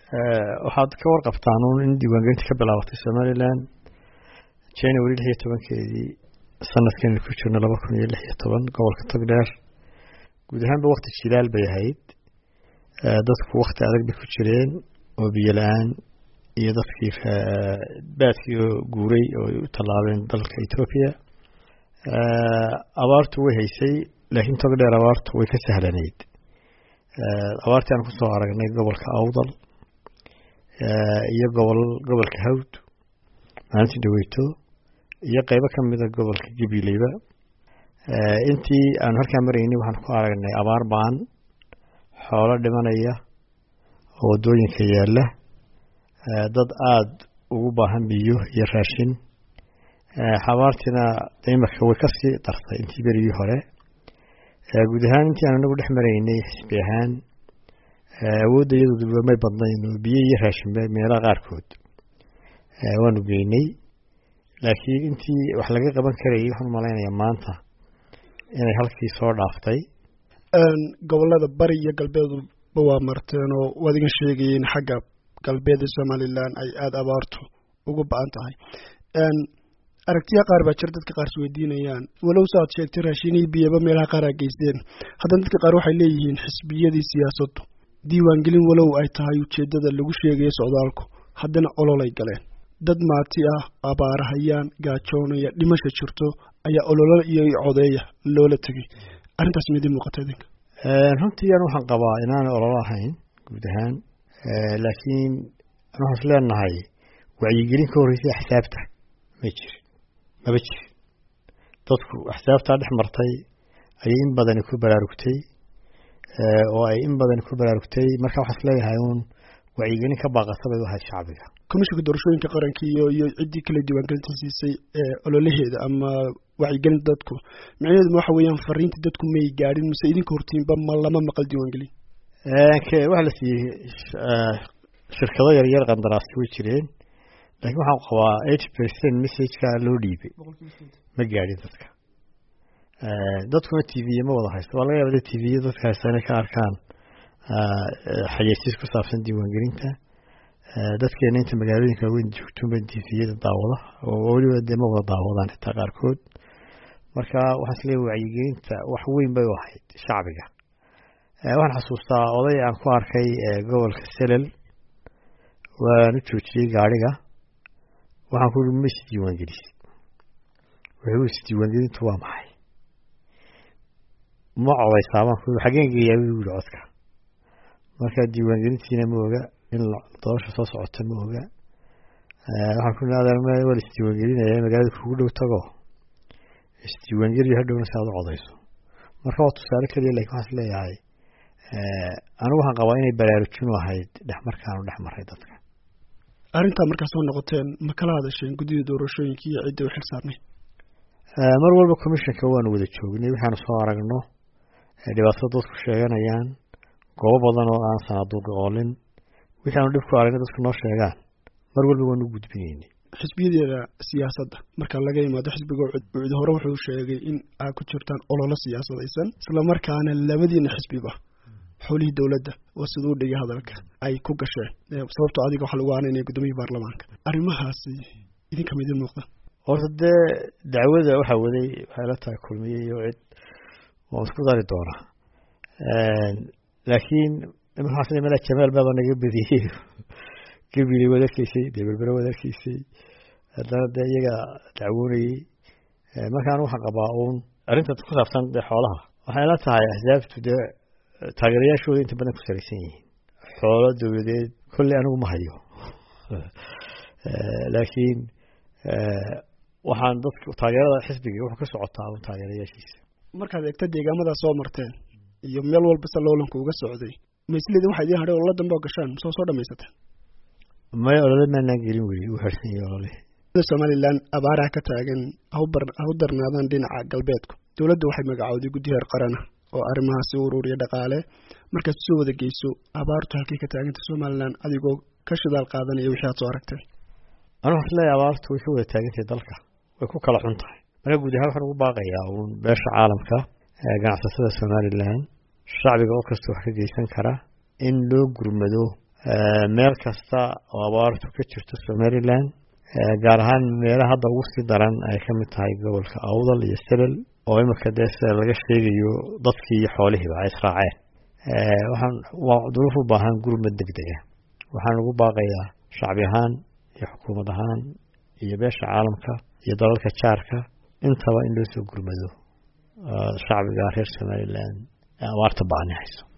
waxaad ka warqabtaan uun in diiwaangelinta ka bilaabatay somalilan january lix iyo tobankeedii sanadkaynu ku jirno laba kun iyo lix iyo toban gobolka togdheer guud ahaanba wakti jilaal bay ahayd dadku wakti adag bay ku jireen oo biyo la-aan iyo dadkii baadkii oo guuray oo u tallaabeen dalka etoobiya abaartu way haysay laakiin togdheer abaartu way ka sahlanayd abaartii aan kusoo aragnay gobolka awdal iyo gobol gobolka hawd maalintii dhaweyto iyo qeybo ka mida gobolka gabileyba intii aanu halkaa maraynay waxaan ku aragnay abaar baan xoolo dhimanaya oo waddooyinka yaalla dad aada ugu baahan biyo iyo raashin xabaartiina imarka way kasii dartay intii berigii hore guud ahaan intii aan anagu dhex maraynay xisbi ahaan awoodda iyadooduba may badnayn oo biyo iyo raashinba meelaha qaarkood waanu geynay laakiin intii wax laga qaban karayay waxaan malaynayaa maanta inay halkii soo dhaaftay gobolada bari iyo galbeedba waa marteen oo waad iga sheegayeen xagga galbeed ee somalilan ay aada abaartu ugu ba-an tahay aragtiya qaar baa jir dadka qaar isweydiinayaan walow sa ad sheegtay raashinihii biyaba meelaha qaar aa geysteen haddana dadka qaar waxay leeyihiin xisbiyadii siyaasaddu diiwaangelin walow ay tahay ujeeddada lagu sheegayo socdaalku haddana ololay galeen dad maati ah abaarahayaan gaajoonaya dhimasha jirto ayaa ololo iyo codeeya loola tegay arrintaas midii muuqata idinka runtii an waxaan qabaa inaanay ololo ahayn guud ahaan laakiin waxaan is leenahay wacyigelin ka horreysay axsaabta ma jirin maba jirin dadku axsaabtaa dhex martay ayay in badani ku baraarugtay oo ay in badani ku baraarugtay marka waxaa is leeyahay uun wacyigelin ka baaqasa bay u ahayd shacbiga komishinka doorashooyinka qaranka iyo iyo ciddii kale diiwaangelinta siisay ololaheeda ama wacyigelinta dadku micnaheedu waxa weeyaan fariinta dadku may gaadhin mise idinka hortiinba ma lama maqal diiwaangelin waxaa la siiyey shirkado yaryar qandaraasi way jireen laakiin waxaan qabaa eighty percent messageka loo dhiibay ma gaadhin dadka dadkuna t v ma wada haysto waa laga yaaba t v dadka haysta inay ka arkaan xayeysiis ku saabsan diiwaangelinta dadkeena inta magaalooyinka waaweyn joogtoba t v-yada daawada oo weliba dee ma wada daawadaan xitaa qaarkood marka waxaan isleeyahy wacyigelinta wax weyn bay u ahayd shacbiga waxaan xasuustaa oday aan ku arkay gobolka selel waan u joojiyey gaariga waxaan ku ui ma isdiiwaangelisi wuxuu isdiiwaangelintu waa maxay ma codaysaa baan ku xageen geeyaa buu yihi codka marka diiwaangelintiina ma oga in doorasha soo socota ma oga waxaan ku waa la isdiiwaangelinaya magaalada kugu dhow tago isdiiwaangeliyo hadhowna si aad u codayso marka waa tusaale keliya lakin waxaan is leeyahay anigu waxaan qabaa inay baraarujin u ahayd dhex markaanu dhex maray dadka arrintaa markaa soo noqoteen ma kala hadasheen guddida doorashooyinka iyo cidda u xil saarnay mar walba commissionka waanu wada joognay waxaanu soo aragno dhibaatada dadku sheeganayaan goobo badan oo aan sanaaduuq oolin wixii aanu dhib ku aragnay dadku noo sheegaan mar walba waanu u gudbinaynay xisbiyadeeda siyaasadda marka laga imaado xisbiga ucid hore wuxuu sheegay in aad ku jirtaan ololo siyaasadaysan islamarkaana labadiina xisbiba xowlihii dowladda waa siduu dhigay hadalka ay ku gasheen sababto adiga waxa lagu aaneynaya gudoomiyii baarlamaanka arrimahaasi idinka ma idin muuqda horta dee dacwada waxaa waday waxay la tahay kulmiye iyo cid waan isku dari doonaa laakiin maxaa mala jamaal baaba naga badiyey gabiley waad arkeysay dee berbere waad arkeysay haddana dee iyaga dacwoonayey markaan waxaan qabaa uun arrinta ku saabsan dee xoolaha waxay la tahay axsaabtu dee taageerayaashooda inta badan ku salaysan yihiin xoolo dowladeed kolley anigu ma hayo laakiin waxaan dadka taageerada xisbiga wuxuu ka socotaa un taageerayaashiisa markaad eegta deegaamadaa soo marteen iyo meel walba se loolanku uga socday maisleedin waxaa idiin hadhay ololo dambe oo gashaan masoo soo dhamaysateen maya olole maanaan gelin weli u harsan yahi olole somalilan abaaraha ka taagan ha u darnaadaan dhinaca galbeedku dowladda waxay magacowday guddi heer qarana oo arrimahaasi u ururiya dhaqaale markaad soo wada geyso abaartu halkay ka taaganta somalilan adigoo ka shidaal qaadanaya wixii aad soo aragtay anu waxas leeyahay abaartu way ka wada taagantahay dalka way ku kala xun tahay marka guud ahaan waxaan ugu baaqayaa uun beesha caalamka ganacsatada somalilan shacbiga oo kasta wax ka geysan kara in loo gurmado meel kasta oo abaartu ka jirto somaliland gaar ahaan meelaha hadda ugu sii daran ay ka mid tahay gobolka awdal iyo selel oo imika dee sida laga sheegayo dadkii iyo xoolihiiba ay israaceen waxaan waa duruuf u baahan gurmad degdega waxaan ugu baaqayaa shacbi ahaan iyo xukuumad ahaan iyo beesha caalamka iyo dalalka jaarka intaba in loo soo gurmado shacbiga reer somaliland abaarta baani hayso